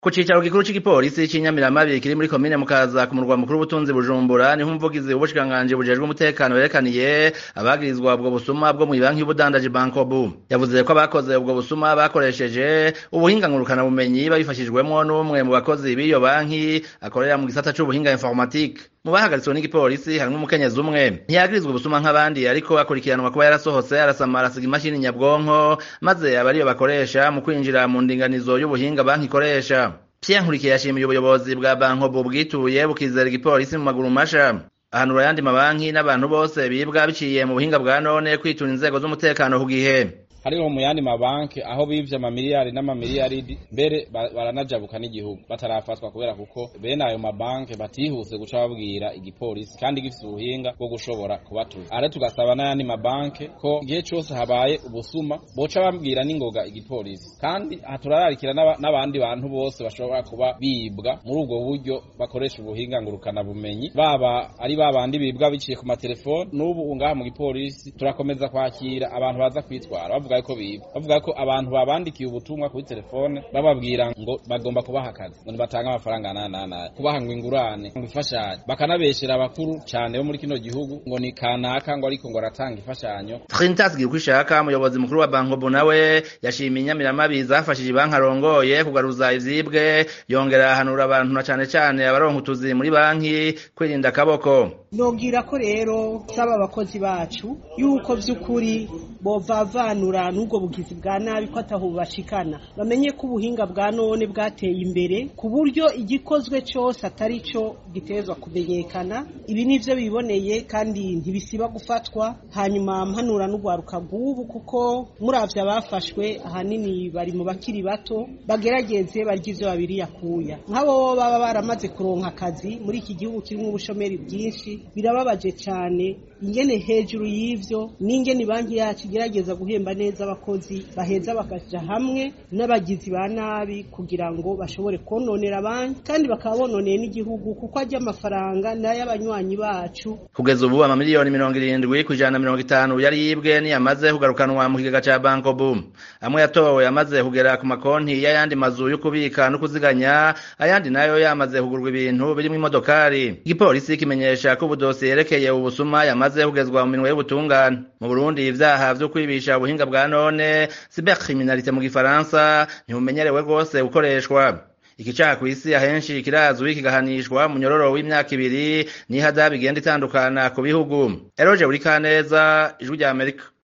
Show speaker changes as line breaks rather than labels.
ku cicaro gikuru c'igipolisi c'inyamiramabi kiri muri komine mukaza ku murwa mukuru w'ubutunzi bujumbura niho umuvugizi w'ubushikiranganji bujejwe umutekano yerekaniye abagirizwa ubwo busuma bwo mw'ibanki y'ubudandaji bankobu yavuze ko abakoze ubwo busuma bakoresheje ubuhinga ngurukana bumenyi babifashijwemwo n'umwe mu bakozi b'iyo banki akorera mu gisata c'ubuhinga informatique mu bahagaritswe n'igipolisi harimwo umukenyezi umwe ntiyagirizwa ubusuma nk'abandi ariko akurikiranwa kuba yarasohotse arasamara asiga imashini nyabwonko maze aba ariyo bakoresha mu kwinjira mu ndinganizo y'ubuhinga banki ikoresha Pierre Nkurikiye yashimiye ubuyobozi bwa bankobu bwituye bukizera igipolisi mu maguru masha ahanura ayandi mabanki n'abantu bose bibwa biciye mu buhinga bwa none kwitura inzego z'umutekano ku gihe
hariho mu yandi mabanki aho bivye amamiliyari n'amamiliyaridi mbere baranajabuka n'igihugu batarafatwa kubera kuko bene ayo mabanki batihuse guca babwira igipolisi kandi gifise ubuhinga bwo gushobora kubatuza ara tugasaba n'ayandi mabanki ko igihe cose habaye ubusuma boca babwira n'ingoga igipolisi kandi turararikira n'abandi bantu bose bashobora kuba bibwa muri ubwo buryo bakoresha ubuhinga ngurukana bumenyi baba ari babandi bibwa biciye ku matelefoni n'ubu ngaha mu gipolisi turakomeza kwakira abantu baza kwitwara bavuga ko biba bavuga ko abantu babandikiye ubutumwa kuri telefone bababwira ngo bagomba kubaha akazi ngo nibatanga amafaranga nanana kubaha ngo ingurane ngo ifashanyo bakanabeshera abakuru cyane bo muri kino gihugu ngo ni kanaka ngo ariko ngo aratanga imfashanyo
Trinitas Girkwishaka umuyobozi mukuru wa Bankobo nawe yashimiye inyamiramabi zafashije ibanki arongoye kugaruza ivyibwe yongera ahanura abantu na cane cane abaronka utuzi muri banki kwirinda akaboko
nobwira ko rero saba abakozi bacu yuko vy'ukuri bovavanura n'ubwo bugizi bwa nabi ko ataho bashikana bamenye ko ubuhinga bwa none bwateye imbere ku buryo igikozwe cyose atari cyo gitezwa kumenyekana ibi nivyo biboneye kandi ntibisiba gufatwa hanyuma mpanura n'ugwaruka rw'ubu kuko muravye abafashwe ahanini bari mu bakiri bato bagerageze barya ivyo babiri yakuya nk'abo baba baramaze kuronka akazi muri iki gihugu kirimo ubushomeri bwinshi birababaje cyane ingene hejuru y'ivyo n'ingene banki yacu igerageza guhemba neza abakozi baheza bakaja hamwe n'abagizi ba nabi kugira ngo bashobore kononera banki kandi bakaba bononeye n'igihugu kuko ajya amafaranga n'ay'abanywanyi bacu
kugeza ubu amamiliyoni mirongo irindwi ku ijana na mirongo itanu yari yibwe niyamaze kugarukanwa mu kigega ca banko boom amwe yatowe yamaze kugera ku makonti y'ayandi mazu yo kubika no kuziganya ayandi nayo yamaze kugurwa ibintu birimwo imodokari igipolisi kimenyesha ko ubudosiye yerekeye ubusuma yamaze kugezwa mu minwe y'ubutungane mu burundi ivyaha vyo kwibisha ubuhinga bwa none cybercriminalité mu gifaransa ntibumenyerewe rwose gukoreshwa iki caha kw'isi ahenshi kirazwi kigahanishwa mu nyororo w'imyaka ibiri n'ihada bigenda itandukana ku bihugu eroje buri kaneza ijwi rya amerika